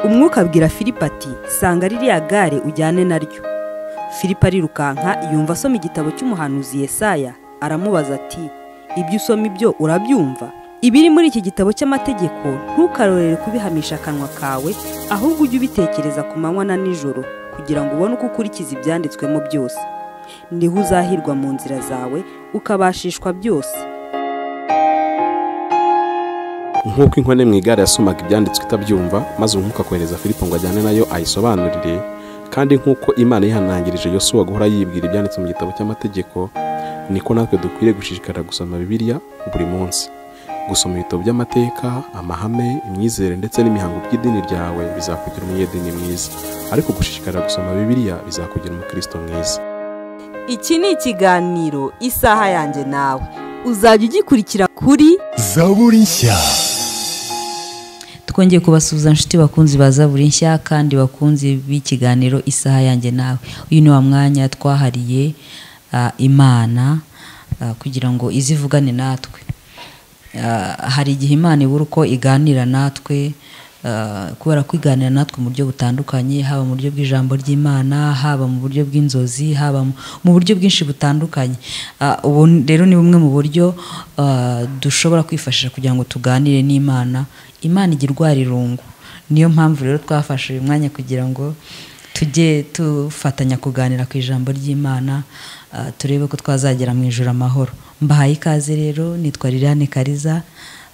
umwuka abwira filipo ati sanga ririya gare ujyane naryo filipo arirukanka yumva asoma igitabo cy'umuhanuzi Yesaya aramubaza ati ibyo usoma ibyo urabyumva ibiri muri iki gitabo cy'amategeko ntukarorere kubihamisha akanwa kawe ahubwo ujye ubitekereza ku manywa na nijoro kugira ngo ubone uko ukurikiza ibyanditswemo byose niho uzahirwa mu nzira zawe ukabashishwa byose nk'uko inkone mu igare yasomaga ibyanditswe itabyumva maze umwuka kohereza filipo ngo ajyane nayo ayisobanurire kandi nk'uko imana yihanangirije yosuwa guhora yibwira ibyanditse mu gitabo cy'amategeko niko natwe dukwiriye gushishikara gusoma bibiliya buri munsi gusoma ibitabo by'amateka amahame imyizere ndetse n'imihango by'idini ryawe bizakugira umunyedini mwiza ariko gushishikara gusoma bibiliya bizakugira umukristo mwiza iki ni ikiganiro isaha yanjye nawe uzajya ugikurikira kuri zaburi nshya twongeye kubasuhuza inshuti bakunzi ba zaburi nshya kandi bakunzi b'ikiganiro isaha yanjye nawe uyu ni wa mwanya twahariye ah, imana ah, kugira ngo izivugane natwe Ah, hari igihe imana ibura uko iganira natwe ah, kubera ko iganira natwe mu buryo butandukanye haba mu buryo bw'ijambo ry'imana haba mu buryo bw'inzozi haba mu- mu buryo bwinshi butandukanye Ah, ubu rero ni bumwe mu buryo ah, dushobora kwifashisha kugira ngo tuganire n'imana imana igira urwarirungu niyo mpamvu rero twafashe uyu mwanya kugira ngo tujye dufatanya kuganira ku ijambo ry'imana ah, turebe ko twazagera mu ijoro amahoro mbahaye ikaze rero nitwa liliane kariza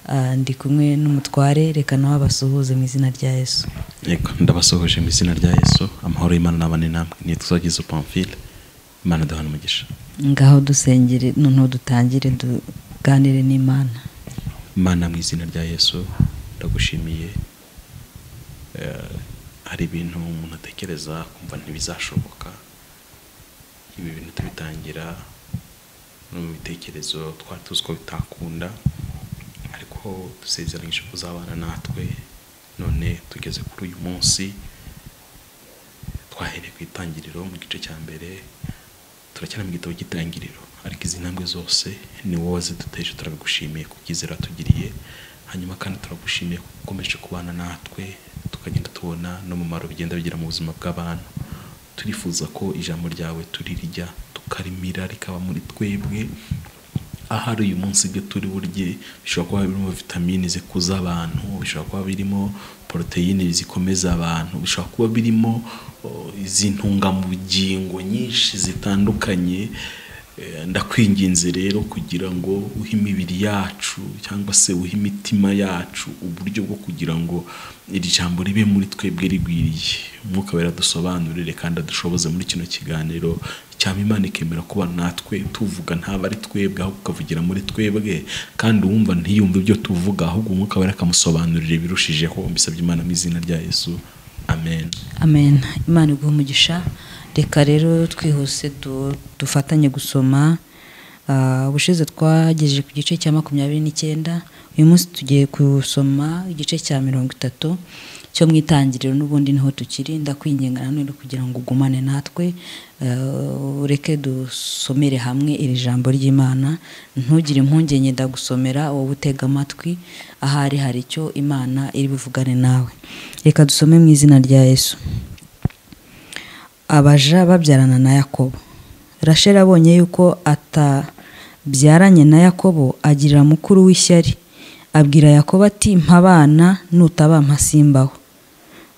ah, ndi kumwe n'umutware reka nawe abasuhuze mu izina rya yesu yego ndabasuhuje mu izina rya yesu amahoro y'imana n'abane namwe nitwa gizu pamfile imana duhana umugisha ngaho dusengere noneho dutangire tuganire n'imana imana mu izina rya yesu ndagushimiye Eh, hari ibintu umuntu atekereza kumva ntibizashoboka ibi bintu tubitangira no mu bitekerezo twari tuzi ko bitakunda ariko dusezeranyije kuzabana natwe none tugeze kuri uyu munsi twahereye ku itangiriro mu gice cya mbere turacyari mu gitabo cy'itangiriro ariko izi ntambwe zose ni wowe waziduteje turabigushimiye ku byizera tugiriye hanyuma kandi turagushimiye ku gukomeje kubana natwe tukagenda tubona n'umumaro bigenda bigira mu buzima bw'abantu turifuza ko ijambo ryawe turirijya tukarimira rikaba muri twebwe ahari uyu munsi ibyo turi burye bishobora kuba birimo vitamine zikuza abantu bishobora kuba birimo poroteyine zikomeza abantu bishobora kuba birimo o, izi ntungamugingo nyinshi zitandukanye Eh, ndakwinginze rero kugira ngo uhe imibiri yacu cyangwa se uhe imitima yacu uburyo bwo kugira ngo iri jambo ribe muri twebwe rigwiriye umwuka wera dusobanurire kandi adushoboze muri kino kiganiro cyaba imana ikemera kuba natwe tuvuga ntaba ari twebwe ahubwo ukavugira muri twebwe kandi uwumva ntiyumve ibyo tuvuga ahubwo umwuka wera akamusobanurira birushijeho mbisabye imana mu izina rya yesu amen amen imana iguha umugisha reka rero twihuse du- dufatanye gusoma Ah, ubushize twagejeje ku gice cya makumyabiri n'icyenda uyu munsi tugiye gusoma igice cya mirongo itatu cyo mu itangiriro n'ubundi niho tukiri ndakwinginga nanone kugira ngo ugumane natwe ah, ureke dusomere hamwe iri jambo ry'imana ntugire impungenge ndagusomera wowe utega amatwi ahari hari icyo imana iri buvugane nawe reka dusome mu izina rya yesu abaja babyarana na yakobo rasheli abonye yuko atabyaranye na yakobo agirira mukuru w'ishyari abwira yakobo ati mpabana nutabampa simbaho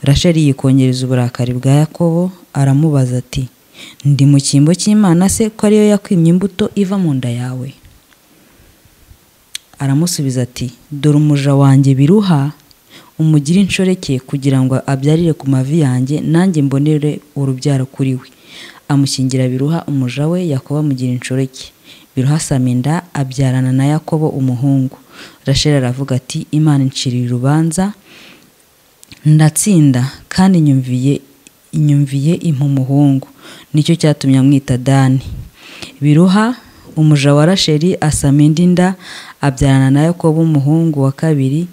rasheli yikongereza uburakari bwa yakobo aramubaza ati ndi mu cyimbo cy'imana se ko ariyo yakwimye imbuto iva mu nda yawe aramusubiza ati dore umuja wanjye biruha umugire inshoreke kugira ngo abyarire ku mavi yanjye nanjye mbonere urubyaro kuri we amushyingira biruha umuja we yakobo amugira inshoreke biruha asama inda abyarana na yakobo umuhungu rasheli aravuga ati imana inciriye urubanza ndatsinda kandi nyumviye inyumviye impa umuhungu nicyo cyatumye amwita dani biruha umuja wa rasheli asama indi nda abyarana na yakobo umuhungu wa kabiri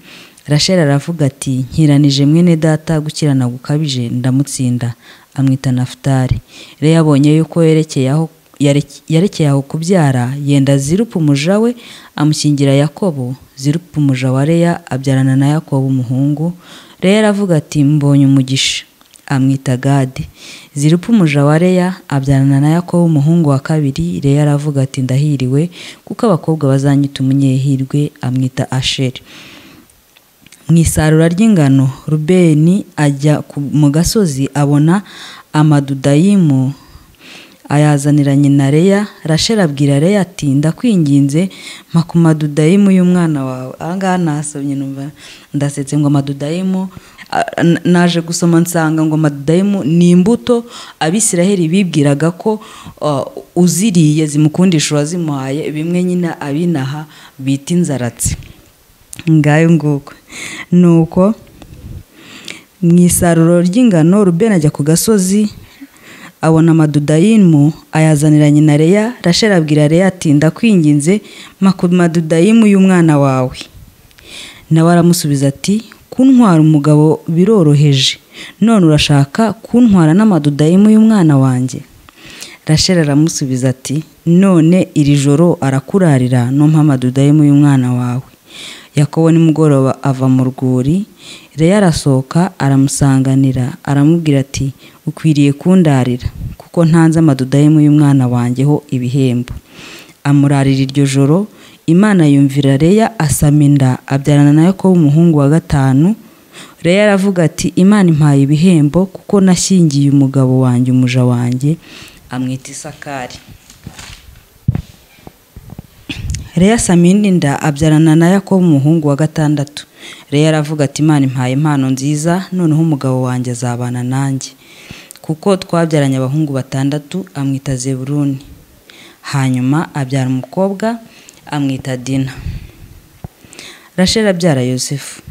rasheli aravuga ati nkiranije mwene data gukirana gukabije ndamutsinda amwita nafutari rero yabonye yuko yerekeye aho yareke- yarekeye aho kubyara yenda zirupa umuja we amushyingira yakobo zirupa umuja wa leya abyarana na yakobo umuhungu leya aravuga ati mbonye umugisha amwita gade zirupa umuja wa leya abyarana na yakobo umuhungu wa kabiri leya aravuga ati ndahiriwe kuko abakobwa bazanyita umunyehirwe amwita asheri mu isarura ry'ingano rubeni ajya ku- mu gasozi abona amadudayimu ayazanira nyina leya rasheli abwira leya ati ndakwinginze mpa ku madudayimu y'umwana wawe aha ngaha nasomye numva ndasetse ngo amadudayimu a- n- naje gusoma nsanga ngo amadudayimu ni imbuto abisiraheli bibwiraga ko uh, uziriye zimukundisha uwazimuhaye bimwe nyine abinaha bita inzaratsi ngayo nguko nuko mu isaruro ry'ingano rubeni ajya ku gasozi abona amadudayimu ayazanira nyina leya rasheli abwira leya ati ndakwinginze mpa ku madudayimu y'umwana wawe nawe aramusubiza ati kuntwara umugabo biroroheje none urashaka kuntwara n'amadudayimu y'umwana wanjye rasheli aramusubiza ati none iri joro arakurarira numpa amadudayimu y'umwana wawe yakobo nimugoroba ava mu rwuri reya arasohoka aramusanganira aramubwira ati ukwiriye kundarira kuko ntanze amadudayimu y'umwana wanjye ho ibihembo amurarira iryo joro imana yumvira leya asama inda abyarana na yakobo umuhungu wa gatanu leya aravuga ati imana impaye ibihembo kuko nashyingiye umugabo wanjye umuja wanjye amwita isakari leya samini nda abyarana na yakobo umuhungu wa gatandatu leya aravuga ati imana impaye impano nziza noneho umugabo wanjye azabana nanjye kuko twabyaranye abahungu batandatu amwita zeburuni hanyuma abyara umukobwa amwita dina rasheli abyara yosefu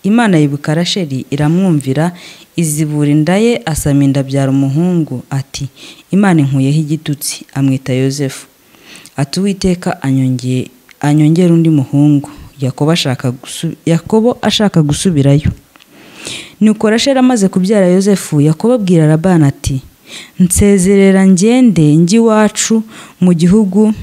imana yibuka rasheli iramwumvira izibura inda ye asama inda abyara umuhungu ati imana inkuyeho igitutsi amwita yosefu ati uwiteka anyongeye anyongere undi muhungu yakobo ashaka gusu- yakobo ashaka gusubirayo nuko rasheli amaze kubyara yosefu yakobo abwira labani ati nsezerera ngende njye iwacu mu gihugu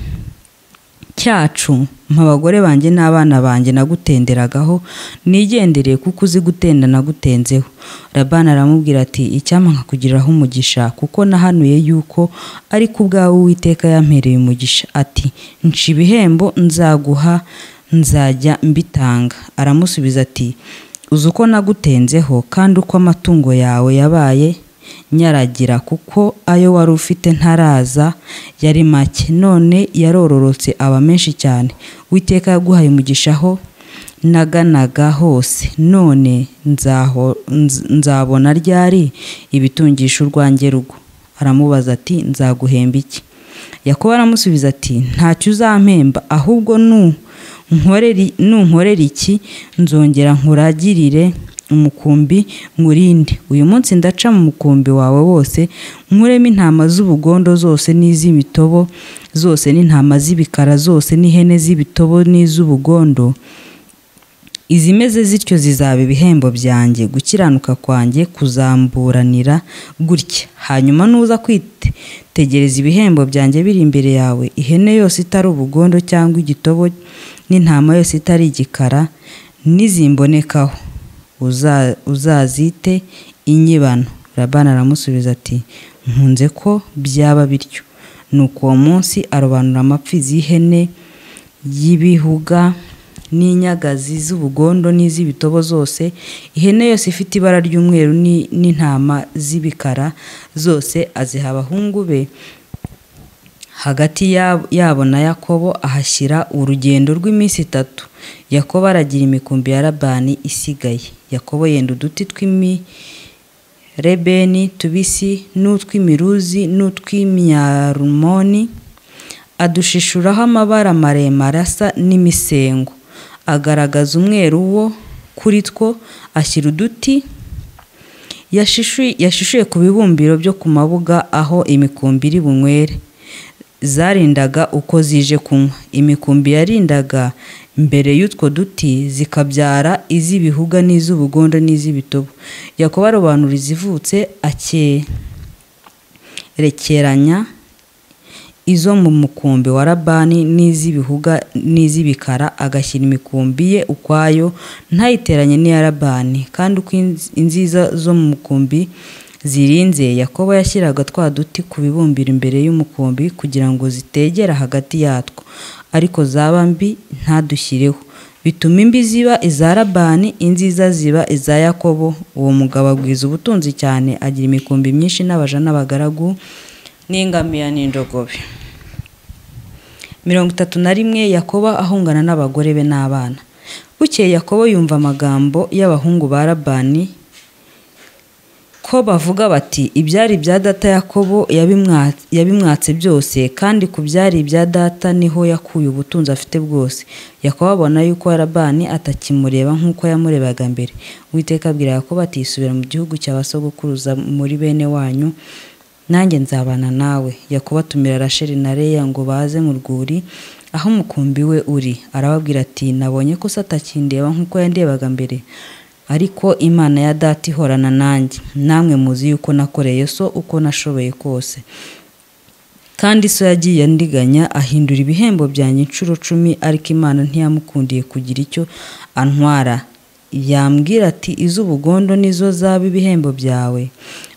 cyacu mpa abagore banjye n'abana banjye nagutenderagaho nigendereye kuko uzi gutenda nagutenzeho rabana aramubwira ati icyampa nkakugiriraho umugisha kuko nahanuye yuko ariko ubwawe uwiteka yampereye umugisha ati nca ibihembo nzaguha nzajya mbitanga aramusubiza ati uzi uko nagutenzeho kandi uko amatungo yawe yabaye nyaragira kuko ayo wari ufite ntaraza yari make none yarororotse aba menshi cyane witeka yaguhaye umugishaho naganaga hose none nzaho- nz- nzabona ryari ibitungisha urwanjye rugo aramubaza ati nzaguhemba iki yakobo aramusubiza ati ntacyo uzampemba ahubwo nu nkorere- nunkorera iki nzongera nkuragirire umukumbi nkurinde uyu munsi ndaca mu mukumbi wawe wose nkuremo intama z'ubugondo zose n'iz'imitobo zose n'intama z'ibikara zose n'ihene z'ibitobo n'iz'ubugondo izimeze zityo zizaba ibihembo byanjye gukiranuka kwanjye kuzamburanira gutya hanyuma nuza kwitegereza ibihembo byanjye biri imbere yawe ihene yose itari ubugondo cyangwa igitobo n'intama yose itari igikara n'izimbonekaho uza- uzazite inyibano rabana aramusubiza ati nkunze ko byaba bityo nuko uwo munsi arobanura amapfi z'ihene y'ibihuga n'inyagazi z'ubugondo n'iz'ibitobo zose ihene yose ifite ibara ry'umweru ni- n'intama z'ibikara zose aziha abahungu be hagati yabo- yabo na yakobo ahashyira urugendo rw'iminsi itatu yakobo aragira imikumbi ya labani isigaye yakobo yenda uduti tw'imi rebeni tubisi n'utw'imiruzi n'utw'imyarumoni adushishuraho amabara maremare asa n'imisengo agaragaza umweru wo kuri two ashyira uduti yashishuye yashishuye ku bibumbiro byo ku mabuga aho imikumbi iri bunywere zarindaga uko zije kunywa imikumbi yarindaga mbere y'utwo duti zikabyara iz'ibihuga n'iz'ubugondo n'iz'ibitobo yakobo arobanura izivutse akerekeranya izo mu mukumbi wa rabani n'iz'ibihuga n'iz'ibikara agashyira imikumbi ye ukwayo ntayiteranye n'iya rabani kandi uko inz- inziza zo mu mukumbi zirinze yakobo yashyiraga twa duti ku bibumbiro imbere y'umukumbi kugira ngo zitegera hagati yatwo ariko zaba mbi ntadushyireho bituma imbi ziba iza rabani inziza ziba iza yakobo uwo mugabo agwiza ubutunzi cyane agira imikumbi myinshi n'abaja n'abagaragu n'ingamiya n'indogobe mirongo itatu na rimwe yakobo ahungana n'abagore be n'abana bukeye yakobo yumva amagambo y'abahungu ba rabani ko bavuga bati ibyari ibya data yakobo yabimwa- yabimwatse byose kandi ku byari ibya data niho yakuye ubutunzi afite bwose yakobo abona yuko rabani atakimureba nk'uko yamurebaga mbere uwiteka abwira yakobo ati isubira mu gihugu cya ba sogokuruza muri bene wanyu nanjye nzabana nawe yakobo atumira rasheli na leya ngo baze mu rwuri aho umukumbi we uri arababwira ati nabonye ko se atakindeba nk'uko yandebaga mbere ariko imana ya data ihorana nanjye namwe muzi yuko nakoreye so uko nashoboye kose kandi so yagiye andiganya ahindura ibihembo byanjye inshuro cumi ariko imana ntiyamukundiye kugira icyo antwara yambwira ati iz'ubugondo nizo zaba ibihembo byawe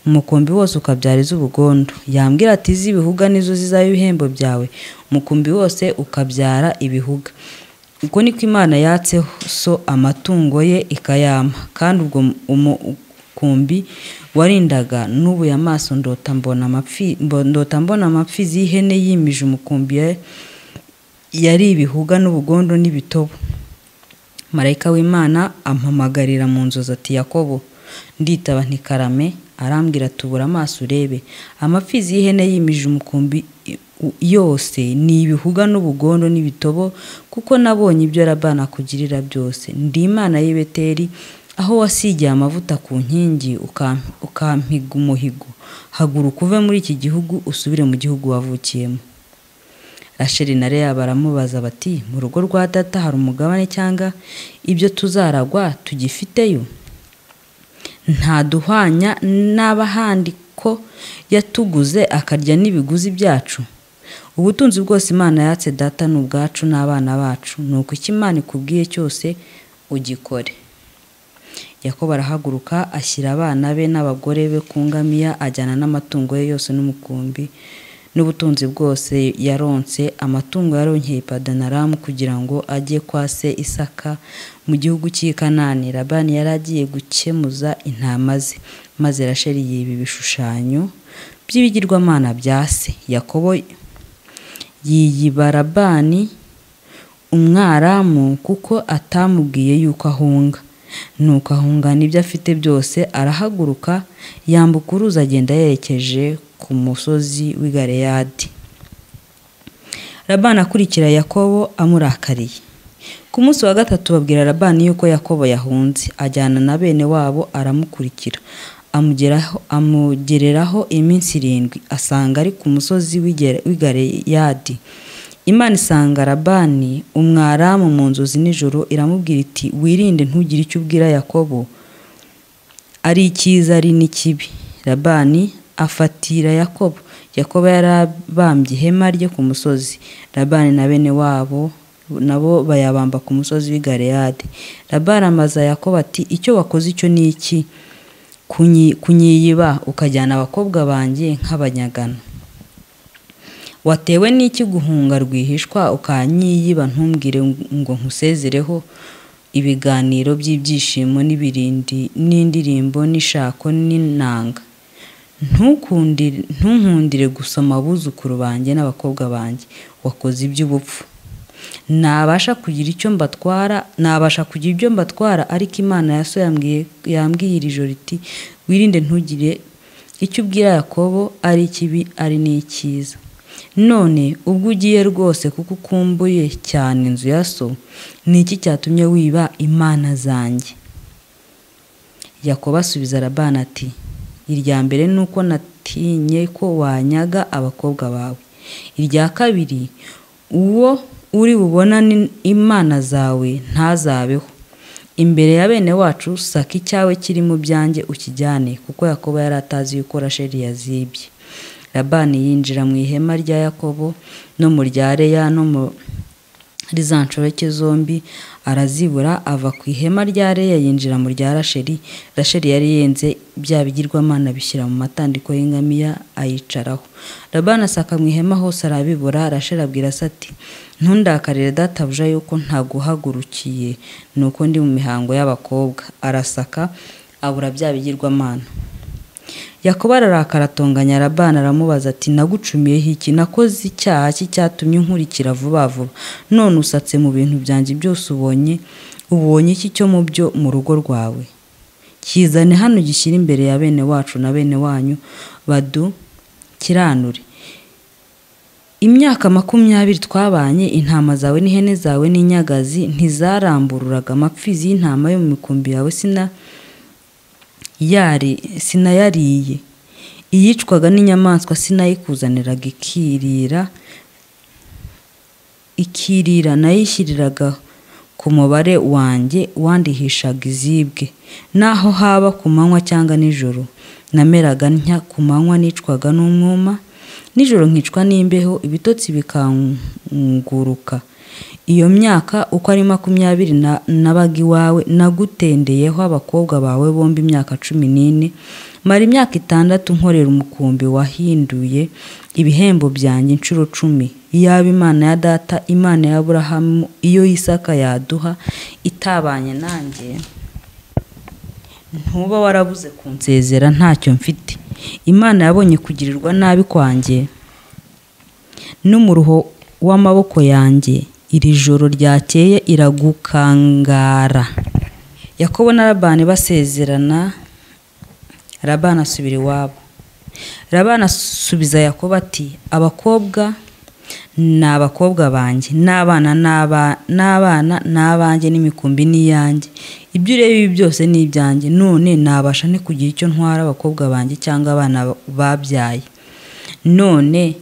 umukumbi wose ukabyara iz'ubugondo yambwira ati iz'ibihuga nizo zizaba ibihembo byawe umukumbi wose ukabyara ibihuga uko niko imana yatseho so amatungo ye ikayama kandi ubwo umu- umukumbi warindaga n'ubu amaso ndota mbona amapfi mbo- ndota mbona amapfi z'ihene yimije umukumbi ya- yari ibihuga n'ubugondo n'ibitobo marayika w'imana ampamagarira mu nzozi ati yakobo nditaba ntikarame arambwira ati ubura amaso urebe amapfizi y'ihene yimije umukumbi i- u- yose ni ibihuga n'ubugondo n'ibitobo kuko nabonye ibyo rabana akugirira byose ndi imana y'i Beteli, aho wasigiye amavuta ku nkingi ukam- ukampiga umuhigo haguruka uve muri iki gihugu usubire mu gihugu wavukiyemo rasheli na leya baramubaza bati mu rugo rwa data hari umugabane cyangwa ibyo tuzaragwa tugifiteyo ntaduhwanya n'abahandi ko yatuguze akarya n'ibiguzi byacu ubutunzi bwose imana yatse data ni ubwacu n'abana bacu ni uko icyo imana ikubwiye cyose ugikore yakobo arahaguruka ashyira abana be n'abagore be ku ngamiya ajyana n'amatungo ye yose n'umukumbi n'ubutunzi bwose yaronse amatungo yaronkeye padanaramu kugira ngo ajye kwa se isaka mu gihugu cy'i kanani labani yari agiye gukemuza intama ze maze rasheli yiba ibishushanyo by'ibigirwamana bya se yakobo yiyiba labani umwaramu kuko atamubwiye yuko ahunga nuko ahunga n'ibyo afite byose arahaguruka yambuka uruzi agenda yerekeje ku musozi w'i galeyadi rabani akurikira yakobo amurakariye ku munsi wa gatatu babwira rabani yuko yakobo yahunze ajyana na bene wabo aramukurikira amugeraho amugereraho iminsi irindwi asanga ari ku musozi w'i Gere- w'i galeyadi imana isanga rabani umwaramu mu nzozi nijoro iramubwira iti wirinde ntugire icyo ubwira yakobo ari icyiza ari n'ikibi labani afatira yakobo yakobo yarabambye ihema rye ku musozi labani na bene wabo nabo bayabamba ku musozi w'i galeyadi labani amaza yakobo ati icyo wakoze icyo ni iki Kunyi- kunyiyiba ukajyana abakobwa banjye nk'abanyagano watewe n'iki guhunga rwihishwa ukanyiyiba ntumbwire ngo nkusezereho ibiganiro by'ibyishimo n'ibirindi n'indirimbo n'ishako n'inanga Ntukundi- ntunkundire gusoma abuzukuru banjye n'abakobwa banjye wakoze iby'ubupfu nabasha kugira icyo mbatwara nabasha kugira ibyo mbatwara ariko imana ya so yambwiye yambwiye iri joro iti wirinde ntugire icyo ubwira yakobo ari ikibi ari n'icyiza none ubwo ugiye rwose kuko ukumbuye cyane inzu ya so ni iki cyatumye wiba imana zanjye yakobo asubiza rabani ati irya mbere ni uko natinye ko wanyaga abakobwa bawe irya kabiri uwo uri bubona ni imana zawe ntazabeho imbere ya bene wacu saka icyawe kiri mu byanjye ukijyane kuko yakobo yari atazi yuko rasheli yazibye labani yinjira mu ihema rya yakobo no mu rya reya no mu muri za nshoreke zombi arazibura ava ku ihema rya reya yinjira mu rya rasheri rasheri yari yenze bya bigirwamana bishyira mu matandiko y'ingamiya ayicaraho rabana asaka mu ihema hose arabibura rasheri abwira se ati ntundakarire databuja yuko ntaguhagurukiye ni uko ndi mu mihango y'abakobwa arasaka abura bya bigirwamana yakobo ararakara atonganya rabana aramubaza ati nagucumiyeho iki nakoze icyaha ki cyatumye nkurikira vuba vuba none usatse mu bintu byanjye byose ubonye ubonye iki cyo mu byo mu rugo rwawe kizane hano gishyira imbere ya bene wacu na bene wanyu badu kiranure imyaka makumyabiri twabanye intama zawe n'ihene zawe n'inyagazi ntizarambururaga amapfizi y'intama yo mu mikumbi yawe sina yari sinayariye iyicwaga n'inyamaswa sinayikuzaniraga ikirira ikirira nayishyiriraga ku mubare wanjye wandihishaga izibwe naho haba ku manywa cyangwa nijoro nameraga ntya ku manywa nicwaga n'umwuma nijoro nkicwa n'imbeho ibitotsi bikanguruka iyo myaka uko ari makumyabiri nabaga iwawe nagutendeyeho abakobwa bawe bombi imyaka cumi n'ine mara imyaka itandatu nkorera umukumbi wahinduye ibihembo byanjye inshuro cumi yaba imana ya data imana ya burahamu iyo y'isaka yaduha itabanye nanjye ntuba warabuze kunsezera ntacyo mfite imana yabonye kugirirwa nabi kwanjye n'umuruho w'amaboko yanjye iri joro ryakeye iragukangara yakobo na rabani basezerana rabani asubira iwabo rabani asubiza yakobo ati abakobwa ni abakobwa banjye n'abana n'abana n'abanjye n'imikumbi n'iyanjye ibyo ureba ibi byose ni ibyanjye none nabasha ni kugira icyo ntwara abakobwa banjye cyangwa abana babyaye none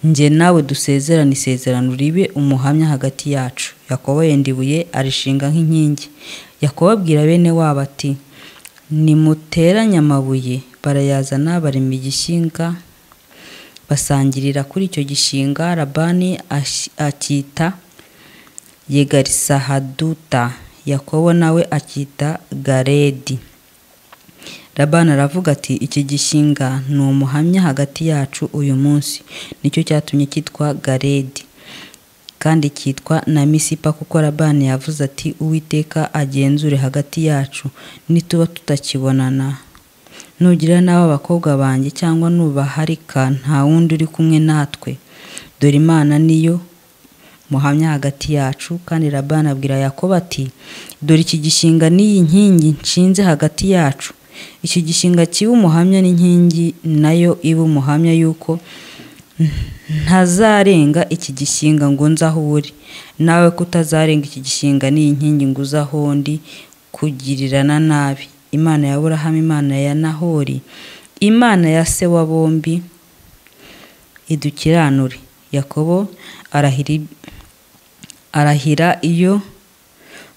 njye nawe dusezerane isezerano ribe umuhamya hagati yacu yakobo yenda ibuye arishinga nk'inkingi yakobo abwira bene wabo ati nimuteranye amabuye barayazana barema igishinga basangirira kuri icyo gishinga rabani akita yegarisahaduta yakobo nawe akita garedi Rabana aravuga ati iki gishinga ni umuhamya hagati yacu uyu munsi nicyo cyatumye cyitwa garedi kandi cyitwa na misipa kuko Rabana yavuze ati uwiteka agenzure hagati yacu nituba tutakibonana nugira n'aba bakobwa banjye cyangwa nubaharika nta wundi uri kumwe natwe dore imana niyo muhamya hagati yacu kandi Rabana abwira yakobo ati dore iki gishinga n'iyi nkingi nshinze hagati yacu iki gishinga kiba umuhamya n'inkingi nayo iba umuhamya y'uko ntazarenga iki gishinga ngo nze aho uri nawe kutazarenga iki gishinga n'iyinkingi ngo uze aho ndi kugirirana nabi imana ya burahamu imana ya nahori imana ya se wa bombi idukiranure yakobo arahira iyo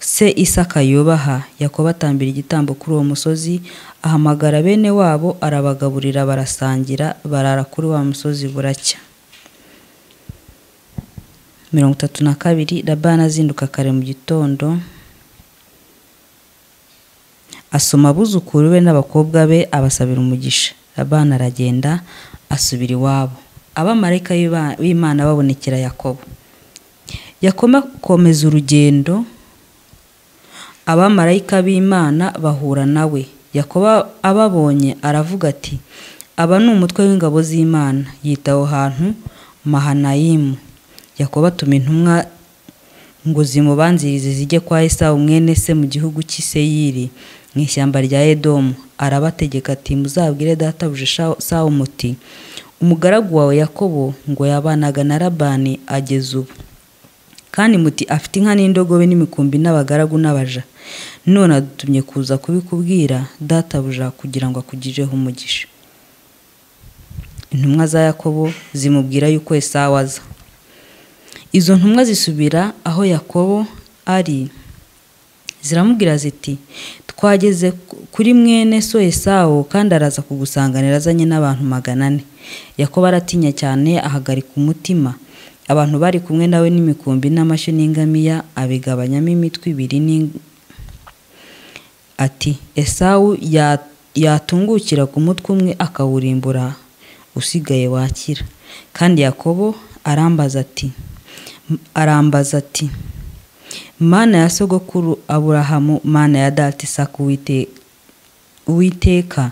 se isaka yubaha yakobo atambira igitambo kuri uwo musozi ahamagara bene wabo arabagaburira barasangira barara kuri wa musozi buracya mirongo itatu na kabiri rabana azinduka kare mu gitondo asoma abuzukuru be n'abakobwa be abasabira umugisha rabana aragenda asubira iwabo abamarayika b'imana babonekera yakobo yakomeza urugendo abamarayika b'imana bahura nawe yakoba ababonye aravuga ati aba ni umutwe w'ingabo z'imana yita aho hantu mahanayimu yakoba atuma intumwa ngo zimubanzirize zijye kwa esawu mwene se mu gihugu cy'iseyiri mu ishyamba rya edomu arabategeka ati muzabwire databuje sawu muti umugaragu wawe yakobo ngo yabanaga na rabani ageze ubu kandi muti afite inka n'indogobe n'imikumbi n'abagaragu n'abaja none adutumye kuza kubikubwira databuja kugira ngo akugireho umugisha intumwa za yakobo zimubwira yuko esawa aza izo ntumwa zisubira aho yakobo ari ziramubwira ziti twageze ku- kuri mwene so esawo kandi araza kugusanganira azanye n'abantu magana ane yakobo aratinya cyane ahagarika umutima abantu bari kumwe nawe n'imikumbi n'amashyo n'ingamiya abigabanyamo imitwe ibiri n'ing- ati esawu ya- yatungukira ku mutwe umwe akawurimbura usigaye wakira kandi yakobo arambaza ati arambaza ati mana ya sogokuru aburahamu mana ya dati isaku wite uwiteka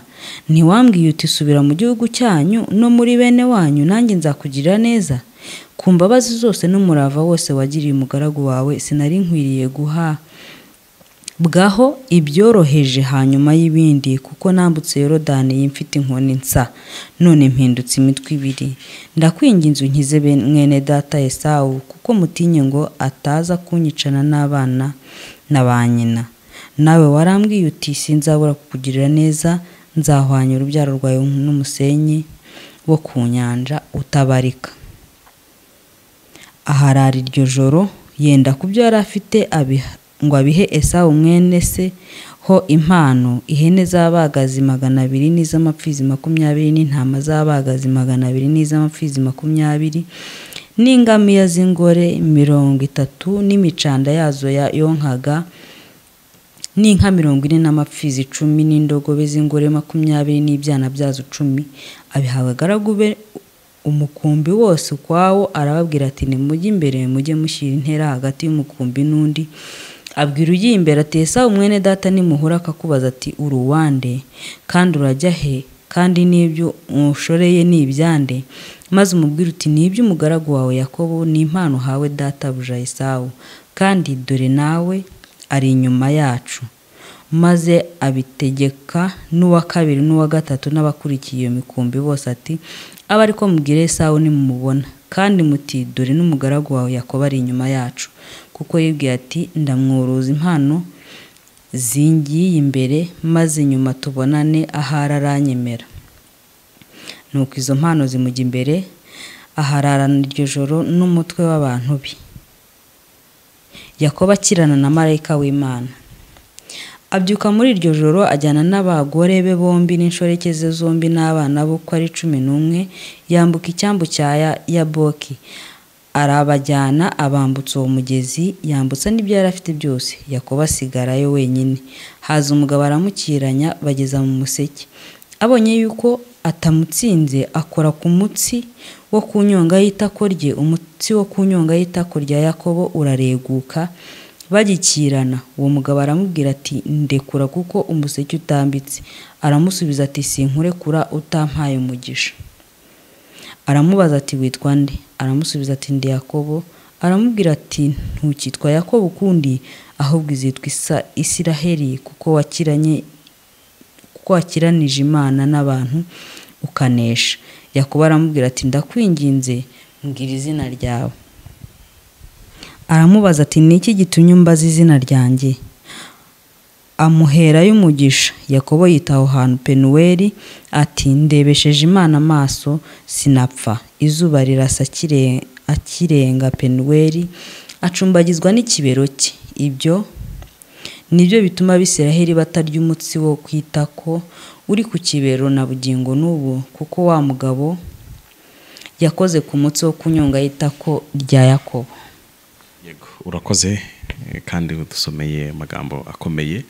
ntiwambwiye uti subira mu gihugu cyanyu no muri bene wanyu nanjye nzakugirira neza ku mbabazi zose n'umurava wose wagiriye umugaragu wawe sinari nkwiriye guha bwaho ibyoroheje hanyuma y'ibindi kuko nambutse yorodani mfite inkoni nsa none mpindutse imitwe ibiri ndakwinginze unkize bene- mwene data esawu kuko mutinye ngo ataza kunyicana n'abana na ba nyina nawe warambwiye uti sinzabura kukugirira neza nzahwanya urubyaro rwawe n'umusenyi wo ku nyanja utabarika aharara iryo joro yenda ku byo yari afite abiha- ngo abihe esawu mwene se ho impano ihene z'abagazi magana abiri n'iz'amapfizi makumyabiri n'intama z'abagazi magana abiri n'iz'amapfizi makumyabiri n'ingamiya z'ingore mirongo itatu n'imicanda yazo ya- yonkaga n'inka mirongo ine n'amapfizi icumi n'indogobe z'ingore makumyabiri n'ibyana byazo icumi abiha abagaragu be umukumbi wose ukwawo arababwira ati nimujye imbere mujye mushyira intera hagati y'umukumbi n'undi abwira ujya imbere ati ese mwene data nimuhura akakubaza ati uruwande kandi urajya he kandi n'ibyo umushoreye ni ibyande maze umubwire uti n'ibyo umugaragu wawe yakobo ni impano uhawe databuja esawu kandi dore nawe ari inyuma yacu maze abitegeka n'uwa kabiri n'uwa gatatu n'abakurikiye iyo mikumbi bose ati abe ariko mubwire esawu nimumubona kandi muti dore n'umugaragu wawe yakobo ari inyuma yacu kuko yibwiye ati ndamwuruza impano zingiye imbere maze nyuma tubonane ahari aranyemera nuko izo mpano zimujya imbere ahararana iryo joro n'umutwe w'abantu be yakobo akirana na marayika w'imana abyuka muri iryo joro ajyana n'abagore be bombi n'inshoreke ze zombi n'abana bo uko ari cumi n'umwe yambuka icyambu cya Ya- yaboki arabajyana abambutsa uwo mugezi yambutsa n'ibyo yari afite byose yakobo asigarayo wenyine haza umugabo aramukiranya bageza mu museke abonye yuko atamutsinze akora ku mutsi wo ku nyonga y'itako rye umutsi wo ku nyonga y'itako rya yakobo urareguka bagikirana uwo mugabo aramubwira ati ndekura kuko umuseke utambitse aramusubiza ati sinkurekura utampaye umugisha aramubaza ati witwa nde aramusubiza ati ndi yakobo aramubwira ati ntukitwa yakobo ukundi ahubwo izitwa isa isiraheli kuko wakiranye kuko wakiranije imana n'abantu ukanesha yakobo aramubwira ati ndakwinginze mbwira izina ryawe aramubaza ati ni iki gitumye umbaza izina ryanjye amuherayo umugisha yakobo yita aho hantu penuweli ati ndebesheje imana amaso sinapfa izuba rirasa akire- akirenga penuweli acumbagizwa n'ikibero cye ibyo nibyo bituma abisiraheli batarya umutsi wo ku itako uri ku kibero na bugingo n'ubu kuko wa mugabo yakoze ku mutsi wo kunyonga y'itako rya yakobo yego urakoze eh, kandi udusomeye amagambo akomeye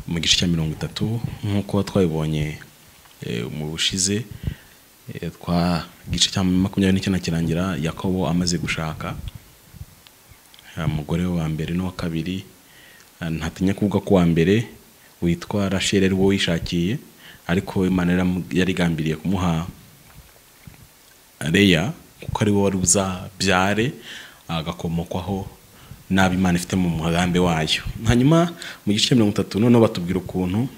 mu gice cya mirongo itatu nk'uko twabibonye eh, mu bushize eh, twa igice cya makumyabiri n'icyenda kirangira yakobo amaze gushaka Eh, umugore we wa mbere n'uwa kabiri eh, ntatinya kuvuga ko uwa mbere witwa rasheli ari wo wishakiye ariko imana yaramu- yarigambiriye kumuha Leya kuko ari wowe wari buzabyare agakomokwaho n'abo Imana ifite mu mugambi wayo hanyuma mu gice cya mirongo itatu noneho batubwira ukuntu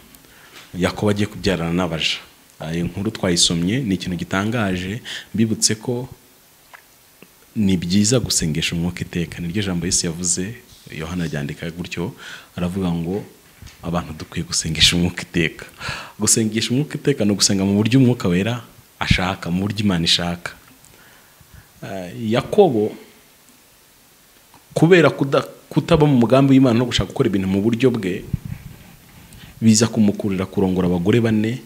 yakobo agiye kubyarana n'abaja Ah, iyi nkuru twayisomye ni ikintu gitangaje mbibutse ko ni byiza gusengesha umwuka iteka niryo jambo Yesu yavuze Yohana aryandika gutyo aravuga ngo abantu dukwiye gusengesha umwuka iteka gusengesha umwuka iteka ni ugusenga mu buryo umwuka wera ashaka mu buryo imana ishaka Eh, yakobo kubera kuda- kutaba mu mugambi w'imana no gushaka gukora ibintu mu buryo bwe biza kumukurira kurongora abagore bane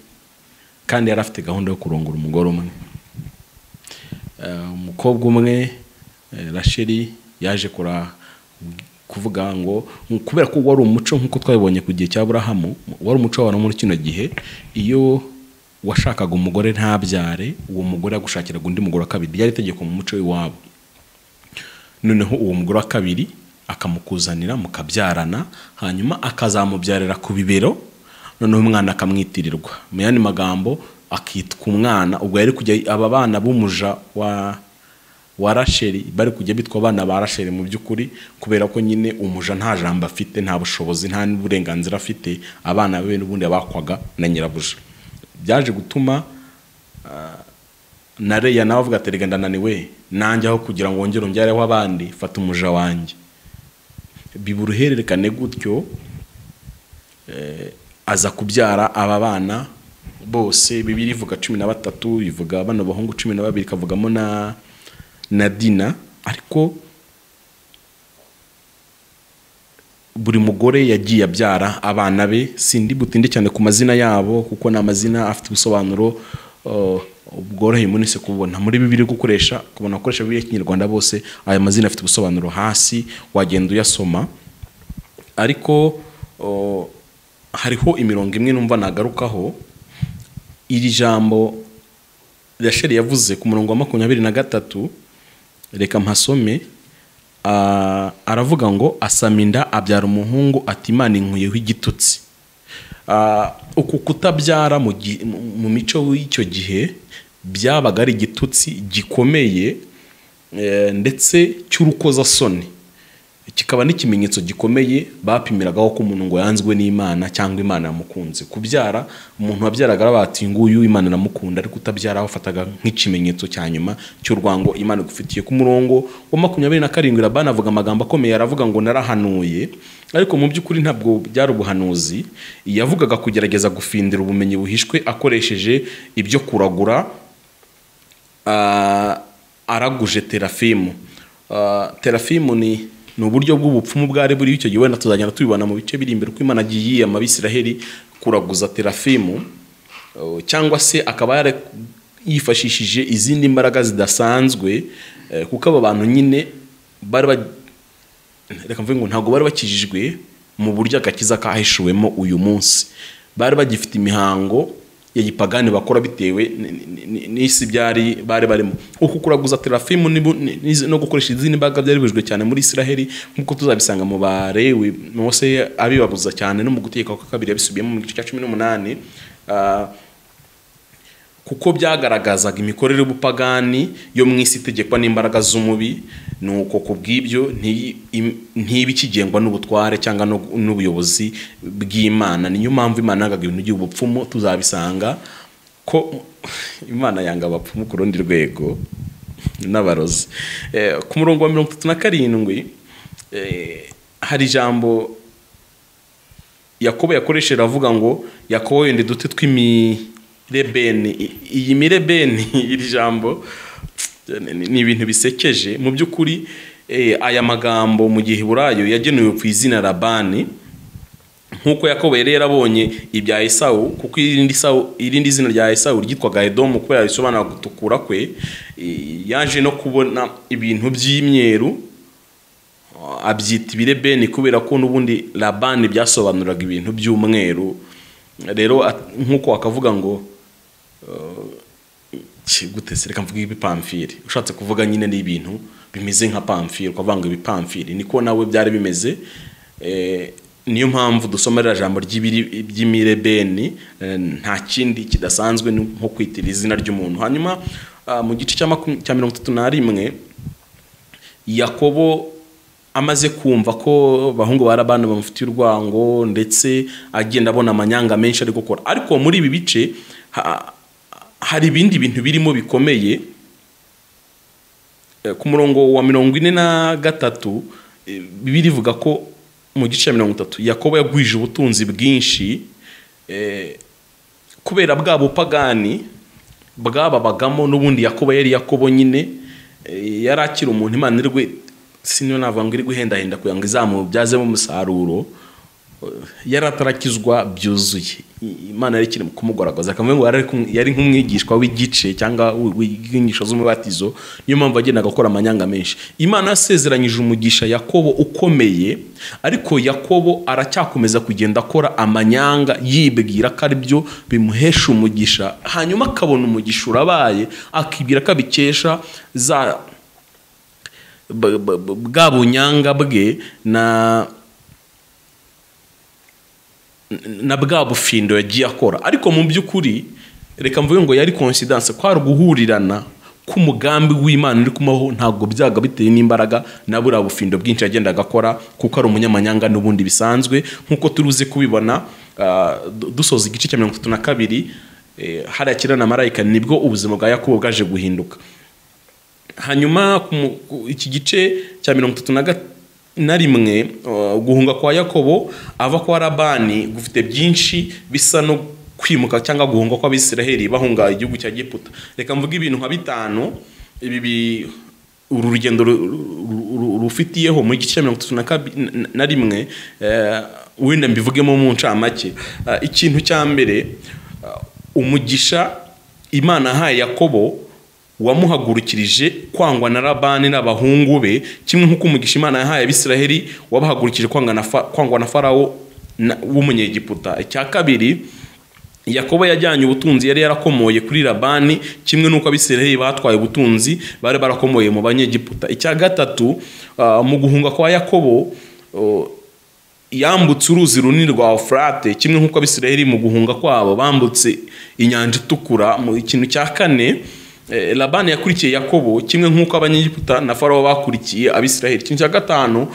kandi yari afite gahunda yo kurongora umugore umwe Eh, umukobwa umwe eh, rasheli yaje kura kuvuga ngo kubera ko wari umuco nk'uko twabibonye ku gihe cya burahamu wari umuco w'abantu muri kino gihe iyo washakaga umugore ntabyare uwo mugore yagushakiraga undi mugore wa kabiri ryari itegeko mu muco w'iwabo noneho uwo mugore wa kabiri akamukuzanira mukabyarana hanyuma akazamubyarira ku bibero noneho umwana akamwitirirwa mu yandi magambo akitwa umwana ubwo yari kujya aba bana b'umuja wa wa rasheli bari kujya bitwa abana ba rasheli mu by'ukuri kubera ko nyine umuja nta jambo afite nta bushobozi nta n'uburenganzira afite abana be n'ubundi bakwaga na nyirabuja byaje gutuma na reya nawe avuga ati rega ndananiwe nanjye aho kugira ngo wongere ongeraho abandi fata umuja wanjye biba uruhererekane gutyo eh, aza kubyara aba bana bose bibiri ivuga cumi na batatu bivuga bano bahungu cumi na babiri ikavugamo na na dina ariko buri mugore yagiye abyara abana be sindi butinde cyane ku mazina yabo kuko ni amazina afite ubusobanuro uh, bworoheye umuntu wese kububona muri bibiri gukoresha kubona abakoresha bibiri y'ikinyarwanda bose aya mazina afite ubusobanuro hasi wagenda uyasoma ariko uh, hariho imirongo imwe numva nagarukaho iri jambo rasheli yavuze ku murongo wa makumyabiri na gatatu reka mpasome ah, aravuga ngo asama inda abyara umuhungu ati imana inkuyeho igitutsi Ah, uku kutabyara mu gi- mu- mu mico y'icyo gihe byabaga ari igitutsi gikomeye eh, ndetse cy'urukozasoni kikaba n'ikimenyetso gikomeye bapimiragaho ko umuntu ngo yanzwe n'imana cyangwa imana yamukunze kubyara umuntu wabyaraga bati nguyu imana iramukunda ariko utabyara bafataga nk'ikimenyetso cya nyuma cy'urwango imana igufitiye ku murongo wa makumyabiri na karindwi labani avuga amagambo akomeye aravuga ngo narahanuye ariko mu by'ukuri ntabwo byari ubuhanuzi yavugaga kugerageza gufindira ubumenyi buhishwe akoresheje ibyo kuragura ah, araguje terafimu Ah, terafimu ni ni uburyo bw'ubupfumu bwari buriho icyo gihe wenda tuzagenda tubibona mu bice biri imbere uko imana agiye yiyama abisiraheli kuraguza terafimu Oh, cyangwa se akaba yara- yifashishije izindi mbaraga zidasanzwe eh, kuko aba bantu nyine bari ba- reka mvuge ngo ntabwo bari bakijijwe mu buryo agakiza kahishuwemo uyu munsi bari bagifite imihango ya gipagani bakora bitewe ni- ni- ni- n'isi byari bari barimo uku kuraguza terafimu ni bu- ni- ni- no gukoresha izindi mbaraga byari bibujijwe cyane muri isiraheli nk'uko tuzabisanga mu barewe mose abibabuza cyane no mu gutegeka kwa kabiri yabisubiyemo mu gice cya cumi n'umunani Ah, kuko byagaragazaga imikorere y'ubupagani yo mu isi itegekwa n'imbaraga z'umubi ni uko ku bw'ibyo nti- im- ntibe ikigengwa n'ubutware cyangwa n'u- n'ubuyobozi bw'imana niyo mpamvu imana yangaga ibintu by'ubupfumu tuzabisanga ko imana yanga abapfumu ku rundi rwego n'abarozi Eh, ku murongo wa mirongo itatu na karindwi eh, hari ijambo yakobo yakoresheje avuga ngo yakobo wenda uduti tw'imirebeni I- iyi mirebeni iri jambo ni- ni ibintu bisekeje mu by'ukuri eh, aya magambo mu gihe burayo yagenewe ku izina labani nk'uko yakobo yari yarabonye ibya esawu kuko irindi Esawu- irindi zina rya esawu ryitwaga edomu kubera risobanura gutukura kwe eh, yaje no kubona ibintu by'imyeru abyita ibirebeni kubera ko n'ubundi labani byasobanuraga ibintu by'umweru rero at- nk'uko wakavuga ngo ki- gute se reka mvuge ibipamfiri ushatse kuvuga nyine ni ibintu bimeze nka pamfiri ukavuga ngo ibipamfiri niko nawe byari bimeze Eh, niyo mpamvu dusoma ririya jambo ry'ibiri- by'imirebeni eh, nta kindi kidasanzwe ni nko kwitira izina ry'umuntu hanyuma ah, mu gice cya makum- cya mirongo itatu na rimwe yakobo amaze kumva ko abahungu ba labani bamufitiye urwango ndetse agenda abona amanyanga menshi ari gukora ariko muri ibi bice ha- hari ibindi bintu birimo bikomeye Eh, ku murongo wa mirongo ine na gatatu eh, bibiri ivuga ko mu gice cya mirongo itatu yakobo yagwije ubutunzi bwinshi eh, kubera bwa bupagani bwababagamo n'ubundi yakobo yari yakobo nyine eh, yari akiri umuntu imana iri gwe- siniyo navuga ngo iri guhendahenda kugira ngo izamubyazemo umusaruro yari atarakizwa byuzuye imana yari ikiri kumugaragaza akavuga ngo yari nk'umwigishwa w'igice cyangwa w'inyigisho z'umubatizo niyo mpamvu yagendaga akora amanyanga menshi imana yasezeranyije umugisha yakobo ukomeye ariko yakobo aracyakomeza kugenda akora amanyanga yibwira ko ari byo bimuhesha umugisha hanyuma akabona umugisha urabaye akibwira ko abikesha za bwa bunyanga bwe na na bwa bufindo yagiye akora ariko mu by'ukuri reka mvuge ngo yari konsidanse kwari guhurirana k'umugambi w'imana uri kumaho ntabwo byaga bitewe n'imbaraga na buriya bufindo bwinshi yagendaga akora kuko ari umunyamanyanga n'ubundi bisanzwe nk'uko turuzi kubibona dusoza igice cya mirongo itatu na kabiri hariya kirana marayika nibwo ubuzima bwa yakobo bwaje guhinduka hanyuma iki gice cya mirongo itatu na gatatu na rimwe guhunga kwa yakobo ava kwa rabani gufite byinshi bisa no kwimuka cyangwa guhunga kw'abisiraheli bahunga igihugu cya giputa reka mvuge ibintu nka bitanu ibi uru rugendo rufitiyeho mu gice cya mirongo itatu na rimwe wenda mbivugemo mu ncamake ikintu cya mbere umugisha imana ahaye yakobo wamuhagurukirije kwangwa na rabani n'abahungu be kimwe nk'uko umugisha imana yahaye abisiraheli wabahagurukije kwangwa na farawo w'umunyegiputa icya kabiri yakobo yajyanye ubutunzi yari yarakomoye kuri rabani kimwe n'uko abisiraheli batwaye ubutunzi bari barakomoye mu banyegiputa icya gatatu mu guhunga kwa yakobo yambutse uruzi runini rwa ofurate kimwe nk'uko abisiraheli mu guhunga kwabo bambutse inyanja itukura mu ikintu cya kane labani yakurikiye yakobo kimwe nk'uko abanyegiputa na farawo bakurikiye abisiraheli ikintu cya gatanu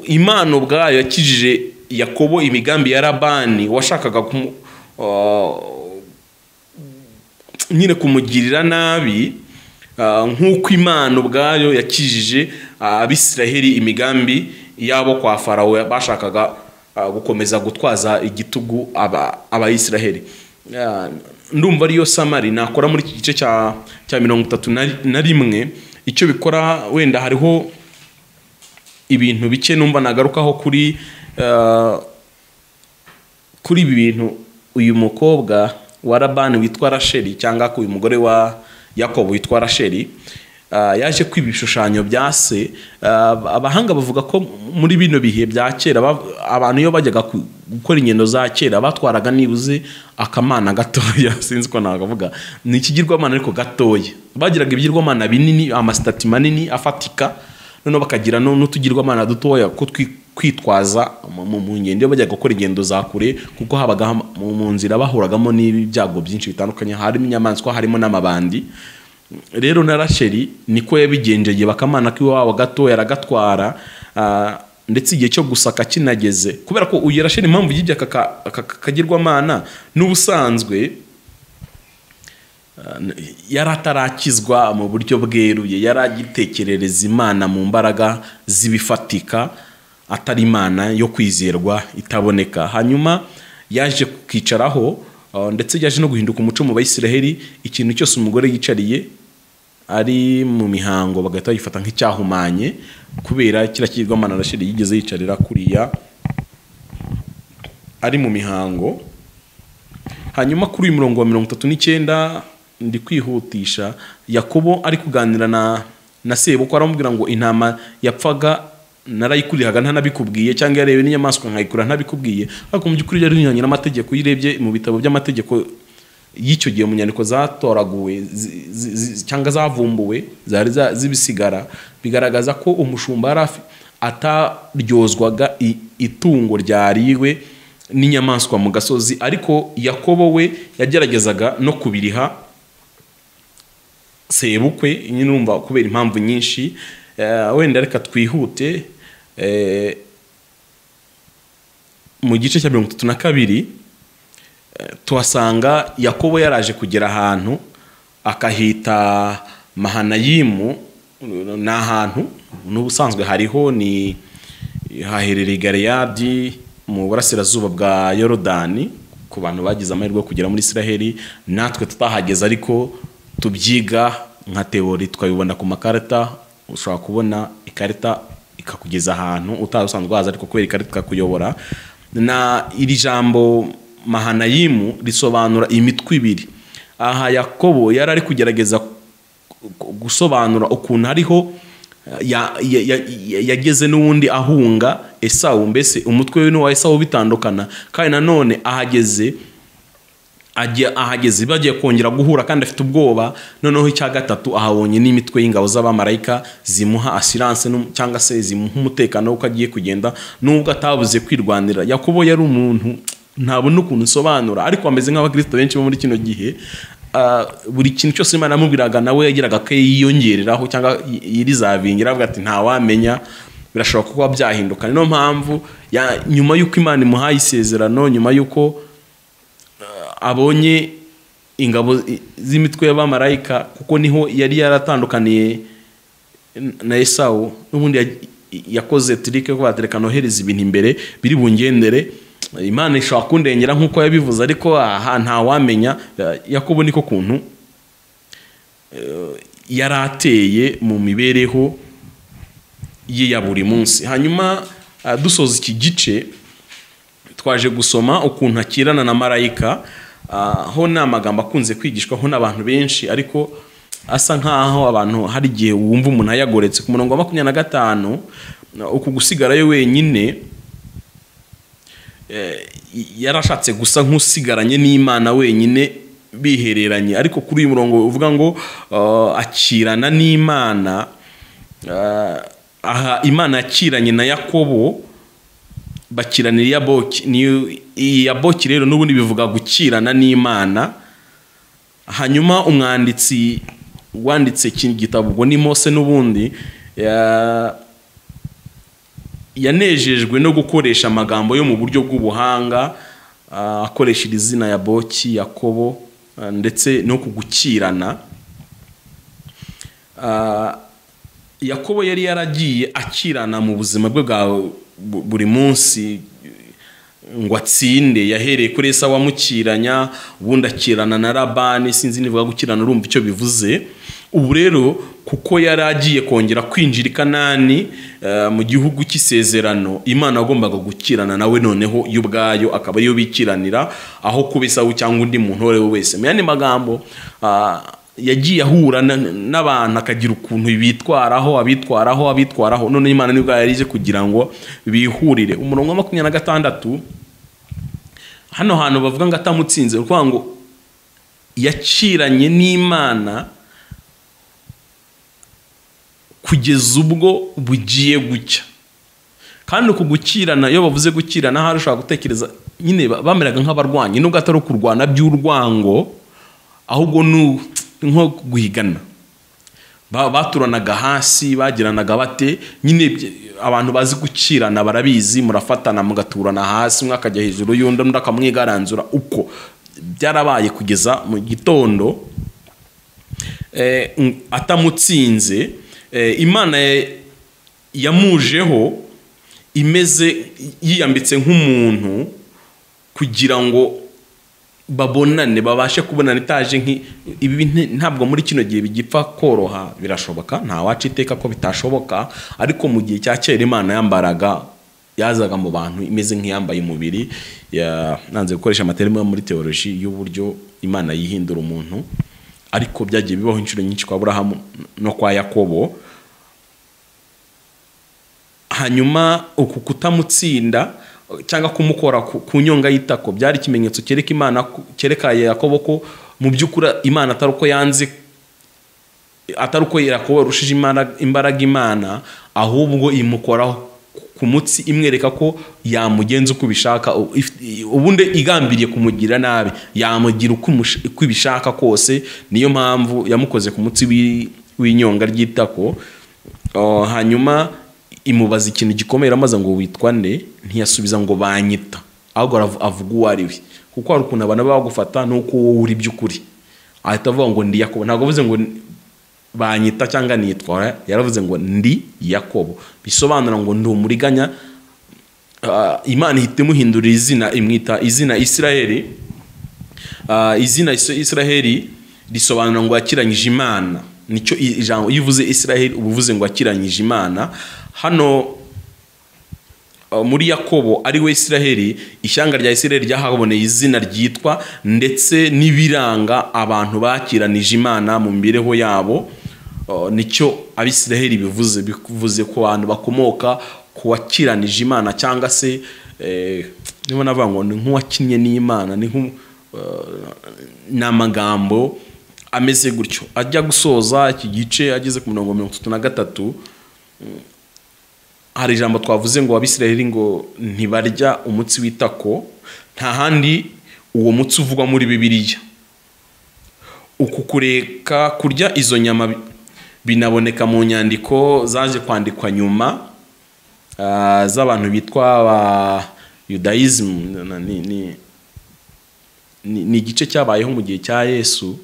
imana ubwayo yakijije yakobo imigambi ya labani washakaga nyine kumugirira nabi nk'uko imana ubwayo yakijije abisiraheli imigambi yabo kwa farawo bashakaga gukomeza gutwaza igitugu abayisiraheli ndumva ariyo samari nakora muri iki gice cya mirongo itatu na rimwe icyo bikora wenda hariho ibintu bike numva nagarukaho kuri kuri ibi bintu uyu mukobwa wa rabani witwa rasheri cyangwa uyu mugore wa yakobo witwa rasheri yaje kwiba ibishushanyo bya se abahanga bavuga ko muri bino bihe bya kera abantu iyo bajyaga gukora ingendo za kera batwaraga nibuze akamana gatoya sinzi ko nakavuga ni ikigirwamana ariko gatoya bagiraga ibigirwamana binini amasitati manini afatika noneho bakagira n'utugirwamana dutoya ko kwitwaza mu ngendo iyo bajyaga gukora ingendo za kure kuko habaga mu nzira bahuragamo n'ibyago byinshi bitandukanye harimo inyamaswa harimo n'amabandi rero na rasheri niko yabigenjeye bakamana k'iwabo gato yaragatwara ndetse igihe cyo gusaka kinageze kubera ko uyu rasheri impamvu yibye aka kagirwamana n'ubusanzwe yari atarakizwa mu buryo bweruye yari agitekerereza imana mu mbaraga z'ibifatika atari imana yo kwizerwa itaboneka hanyuma yaje kukicaraho ndetse yaje no guhinduka umuco mu bayisiraheli ikintu cyose umugore yicariye ari mu mihango bagahita bayifata nk'icyahumanye kubera kiriya kigirwamana rasheri yigeze yicarira kuriya ari mu mihango hanyuma kuri uyu murongo wa mirongo itatu n'icyenda ndi kwihutisha yakobo ari kuganira na na sebukwe aramubwira ngo intama yapfaga narayikurihaga ntanabikubwiye cyangwa yarebe n'inyamaswa nkayikura ntabikubwiye ariko mu by'ukuri yari inyuranye n'amategeko iyo urebye mu bitabo by'amategeko y'icyo gihe mu nyandiko zatoraguwe cyangwa zavumbuwe zari zibisigara bigaragaza ko umushumba yari ataryozwaga itungo ryariwe n'inyamaswa mu gasozi ariko yakobo we yageragezaga no kubiriha sebukwe nyine urumva kubera impamvu nyinshi wenda reka twihute mu gice cya mirongo itatu na kabiri tuhasanga yakobo yaraje kugera ahantu akahita mahanayimu ni ahantu n'ubusanzwe hariho ni haherereye gareyadi mu burasirazuba bwa yorodani ku bantu bagize amahirwe yo kugera muri israheli natwe tutahageze ariko tubyiga nka tewori twabibona ku makarita ushobora kubona ikarita ikakugeza ahantu utari usanzwe waza ariko kubera ikarita ikakuyobora na iri jambo mahanayimu risobanura imitwe ibiri aha yakobo yari ari kugerageza gusobanura ukuntu hariho yageze n'ubundi ahunga esawu mbese umutwe we n'uwa esawu bitandukana kandi nanone ahageze ahageze bagiye kongera guhura kandi afite ubwoba noneho icya gatatu ahabonye n'imitwe y'ingabo z'abamarayika zimuha asiranse cyangwa se zimuha umutekano w'uko agiye kugenda nubwo atabuze kwirwanira yakobo yari umuntu ntabona ukuntu usobanura ariko bameze nk'abakristo benshi bo muri kino gihe buri kintu cyose imana yamubwiraga nawe yagiraga ko yiyongereraho cyangwa yirizavingira avuga ati ntawamenya birashobora kuba byahinduka niyo mpamvu nyuma y'uko imana imuhaye isezerano nyuma y'uko abonye ingabo z'imitwe y'abamarayika kuko niho yari yaratandukaniye na esawu n'ubundi yakoze tirike ko batereka nohereza ibintu imbere biri bungendere imana ishobora kundengera nk'uko yabivuze ariko aha ntawamenya yakobo niko kuntu yari ateye mu mibereho ye ya buri munsi hanyuma dusoza iki gice twaje gusoma ukuntu akirana na marayika ho ni amagambo akunze kwigishwaho n'abantu benshi ariko asa nk'aho abantu hari igihe wumva umuntu ayagoretse ku murongo wa makumyabiri na gatanu uku gusigarayo wenyine yarashatse gusa nk'usigaranye n'imana wenyine bihereranye ariko kuri uyu murongo uvuga ngo akirana n'imana aha imana yakiranye na yakobo bakirana iya boki rero n'ubundi bivuga gukirana n'imana hanyuma umwanditsi wanditse gitabo ubwo ni mose n'ubundi yanejejwe no gukoresha amagambo yo mu buryo bw'ubuhanga akoresha iri zina ya boki yakobo ndetse no kugukirana yakobo yari yaragiye akirana mu buzima bwe bwa buri munsi ngo atsinde yahereye kuri esa wamukiranya ubundi akirana na rabani sinzi nivuga gukirana urumva icyo bivuze ubu rero kuko yari agiye kongera kwinjira i kanani mu gihugu cy'isezerano imana agombaga gukirana nawe noneho yo ubwayo akaba ariyo bikiranira aho kuba isawu cyangwa undi muntu uwo ari we wese mu yandi magambo yagiye ahura n'abantu akagira ukuntu bitwaraho abitwaraho abitwaraho none imana nibwo yari ije kugira ngo bihurire umurongo wa makumyabiri na gatandatu hano hantu bavuga ngo atamutsinze ukuvuga ngo yakiranye n'imana kugeza ubwo bugiye gucya kandi uku gukirana iyo bavuze gukirana hari ushobora gutekereza nyine bameraga nk'abarwanyi nubwo atari ukurwana by'urwango ahubwo ni nko guhigana baturanaga hasi bagiranaga bate nyine abantu bazi gukirana barabizi murafatana mugaturana hasi umwe akajya hejuru y'undi undi akamwigaranzura uko byarabaye kugeza mu gitondo atamutsinze imana yamujeho imeze yiyambitse nk'umuntu kugira ngo babonane babashe kubonana itaje ibi ntabwo muri kino gihe bigipfa koroha birashoboka ntawaca iteka ko bitashoboka ariko mu gihe cya kera imana yambaraga yazaga mu bantu imeze nk'iyambaye umubiri nanze gukoresha amaterima muri teoloji y'uburyo imana yihindura umuntu ariko byagiye bibaho inshuro nyinshi kwa burahamu no kwa yakobo hanyuma uku kutamutsinda cyangwa kumukora ku nyonga y'itako byari ikimenyetso cyereka imana cyereka yakobo ko mu by'ukuri imana atari uko yanze atari uko yakobo yarushije imbaraga imana ahubwo imukoraho ku mutsi imwereka ko yamugenza uko ubishaka ubundi igambiriye kumugira nabi yamugira uko ibishaka kose niyo mpamvu yamukoze ku mutsi w'inyonga ry'itako hanyuma imubaza ikintu gikomeye amaze ngo witwa nde ntiyasubiza ngo banyita ahubwo avuga uwo ari we kuko hari ukuntu abantu baba bagufata n'uko wowe uri by'ukuri ahita avuga ngo ndi yakobo ntabwo avuze ngo banyita cyangwa nitwara yaravuze ngo ndi yakobo bisobanura ngo ndi umuriganya imana ihita imuhindurira izina imwita izina isiraheli izina isiraheli risobanura ngo yakiranyije imana nicyo ijambo iyo uvuze isiraheli uba uvuze ngo akiranyije imana hano uh, muri yakobo ari we isiraheli ishyanga rya isiraheli ryahaboneye izina ryitwa ndetse n'ibiranga abantu bakiranije imana mu mibereho yabo Uh, nicyo abisiraheli bivuze bivuze ku bantu bakomoka ku wakiranije imana cyangwa se eh, niba navuga ngo ni nk'uwakinnye n'imana ni nk'u- uh, ni amagambo ameze gutyo ajya gusoza iki gice ageze ku mirongo mirongo itatu na gatatu hari ijambo twavuze ngo abisiraheli ngo ntibarya umutsi w'itako nta handi uwo mutsi uvugwa muri bibiliya uku kureka kurya izo nyama bi- binaboneka mu nyandiko zaje kwandikwa nyuma ah, z'abantu bitwa ba yudayizimu na- ni- ni- ni ni igice cyabayeho mu gihe cya yesu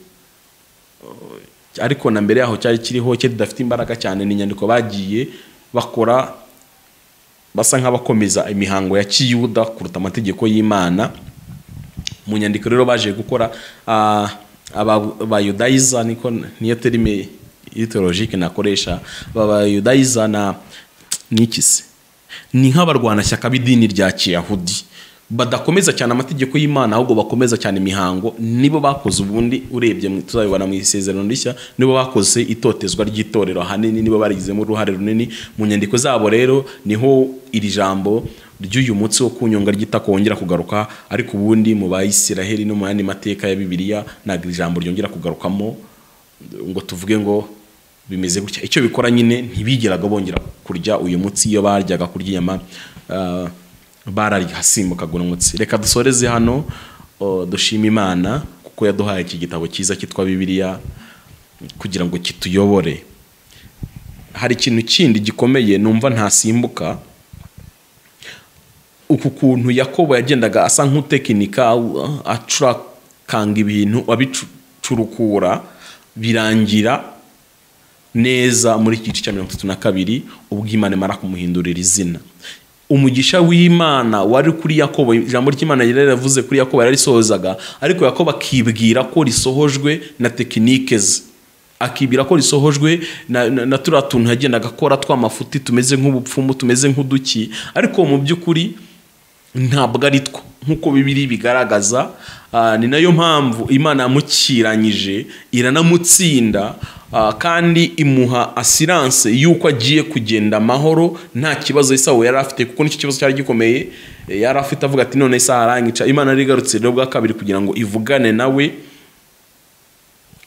ariko na mbere yaho cyari kiriho cye didafite imbaraga cyane ni inyandiko bagiye bakora basa nk'abakomeza imihango ya kiyuda kuruta amategeko y'imana mu nyandiko rero baje gukora ah, aba- abayudayiza niko niyo terime ideologike nakoresha abayudayiza na n'iki se ni nk'abarwanashyaka b'idini rya kiyahudi badakomeza cyane amategeko y'imana ahubwo bakomeza cyane imihango nibo bakoze ubundi urebye mu- tuzabibona mu isezerano rishya nibo bakoze itotezwa ry'itorero ahanini nibo barigizemo uruhare runini mu nyandiko zabo rero niho iri jambo ry'uyu munsi wo kunyonga ry'itako wongera kugaruka ariko ubundi mu bayisiraheli no mu yandi mateka ya bibiliya ntabwo iri jambo ryongera kugarukamo ngo tuvuge ngo bimeze gutya icyo bikora nyine ntibigeraga bongera kurya uyu munsi iyo baryaga kurya inyama ah, bararya hasimbukaga umutsi reka dusoreze hano oh, dushime imana kuko yaduhaye iki gitabo cyiza cyitwa bibiliya kugira ngo kituyobore hari ikintu kindi gikomeye numva ntasimbuka uku kuntu yakobo yagendaga asa nk'utekinika uh, acurakanga ibintu abicurukura birangira neza muri iki gice cya mirongo itatu na kabiri ubwo imana imara kumuhindurira izina umugisha w'imana wari kuri yakobo ijambo ry'imana yari yaravuze kuri yakobo yararisohozaga ariko yakobo akibwira ko risohojwe na tekinike ze akibwira ko risohojwe na, na, na turiya tuntu yagendaga akora tw'amafuti tumeze nk'ubupfumu tumeze nk'uduki ariko mu by'ukuri ntabwo ari two nk'uko bibiri bigaragaza ah, ni nayo mpamvu imana yamukiranyije iranamutsinda ah, kandi imuha asiranse y'uko agiye kugenda amahoro nta kibazo isawo yari afite kuko nicyo kibazo cyari gikomeye eh, yari afite avuga ati none isaha arangica imana yari igarutse rero bwa kabiri kugira ngo ivugane nawe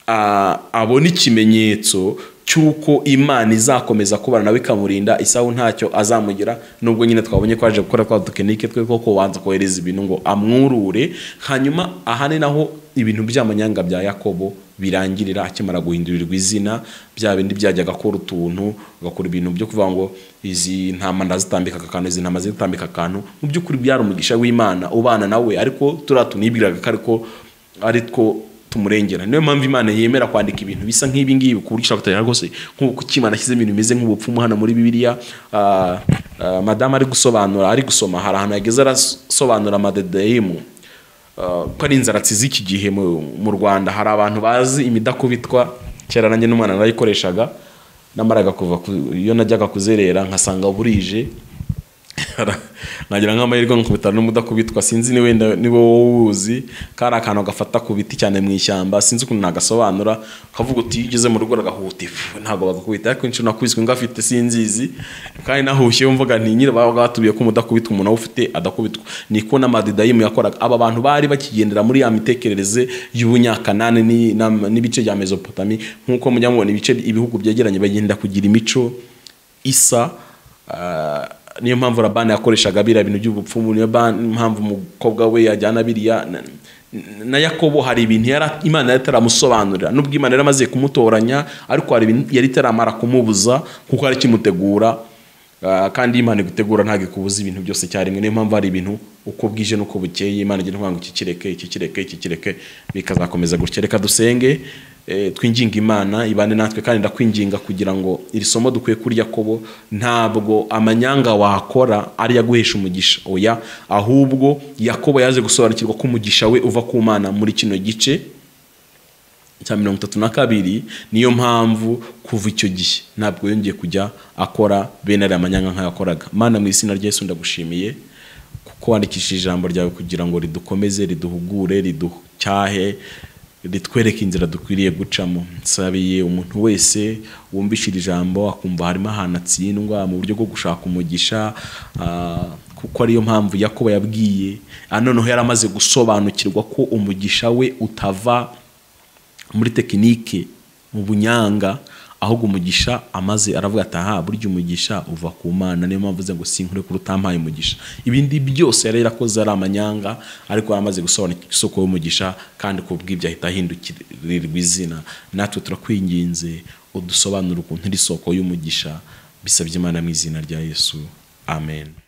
a- abona ikimenyetso cy'uko imana izakomeza kubana nawe ikamurinda isahu ntacyo azamugira nubwo nyine twabonye ko aje gukora twa dukenike twe ko kubanza kohereza ibintu ngo amwurure hanyuma aha ni naho ibintu by'amanyanga bya yakobo birangirira akimara guhindurirwa izina bya bindi byajyaga akora utuntu agakora ibintu byo kuvuga ngo izi ntama ndazitambikaga akantu izi ntama zitambika akantu mu by'ukuri byari umugisha w'imana ubana nawe ariko turiya tuntu yibwiraga ko ariko ari two tumurengera niyo mpamvu imana yemera kwandika ibintu bisa nk'ibi ngibi ku buryo ishobora rwose nk'uko imana ashyizemo ibintu bimeze nk'ubupfumu hano muri bibiliya ah, ah, madamu ari gusobanura ari gusoma hari ahantu yageze arasobanura amadedeyimu ah, ko ari inzaratsi z'iki gihe mu mu rwanda hari abantu bazi imidakubitwa kera nanjye n'umwana narayikoreshaga namaraga kuva ku- iyo najyaga kuzerera nkasanga burije nagira nk'amahirwe nkakubita n'umudakubitwa sinzi ni wenda ni wowe uwuzi kari akantu gafata ku biti cyane mu ishyamba sinzi ukuntu nagasobanura kavuga uti iyo ugeze mu rugo ragahuta ifu ntabwo bagakubita ariko inshuro nakubiswe ngafite sinzizi kandi nahushyeho mvuga nti nyine baba batubiye ko umudakubitwa umuntu awufite adakubitwa niko n'amadidayimu yakoraga aba bantu bari bakigendera muri ya mitekerereze y'ubunyakanani ni- na- n'ibice bya mesopotami nk'uko mujya mubona ibice ibihugu byegeranye bagenda kugira imico isa ah, niyo mpamvu labani yakoreshaga biriya bintu by'ubupfumu niyo ba- mpamvu umukobwa we yajyana biriya na- na yakobo hari ibintu yari imana yari itaramusobanurira nubwo imana yari amaze kumutoranya ariko hari ibintu yari itaramara kumubuza kuko yari ikimutegura ah, kandi imana igutegura ntabwo ikubuza ibintu byose icyarimwe niyo mpamvu hari ibintu uko bwije n'uko bukeye imana igira ngo iki kireke iki kireke iki kireke bikazakomeza gutya reka dusenge eh, twinginga imana ibane natwe kandi ndakwinginga kugira ngo iri somo dukwiye kuri yakobo ntabwo amanyanga wakora ari yaguhesha umugisha oya ahubwo yakobo yaje gusobanukirwa ko umugisha we uva ku mana muri kino gice cya mirongo itatu na kabiri niyo mpamvu kuva icyo gihe ntabwo yongeye kujya akora bene ariya manyanga nk'ayo yakoraga mana mu izina rya Yesu ndagushimiye kuko wandikishije ijambo ryawe kugira ngo ridukomeze riduhugure riducyahe ritwereke inzira dukwiriye gucamo nsabiye umuntu wese wumvishije ijambo akumva harimo ahantu atsindwa mu buryo bwo gushaka umugisha ah, kuko ariyo mpamvu yakobo yabwiye Ah, noneho yari amaze gusobanukirwa ko umugisha we utava muri tekinike mu bunyanga ahubwo umugisha amaze aravuga ati aha burya umugisha uva ku mana niyo mpamvu uvuze ngo sinkure kuri utampaye umugisha ibindi byose yari yarakoze ari amanyanga ariko yari amaze gusobanukira isoko y'umugisha kandi ku bw'ibyo ahita ahindukirirwa izina natwe turakwinginze udusobanura ukuntu iri soko y'umugisha bisabye imana mu izina rya yesu amen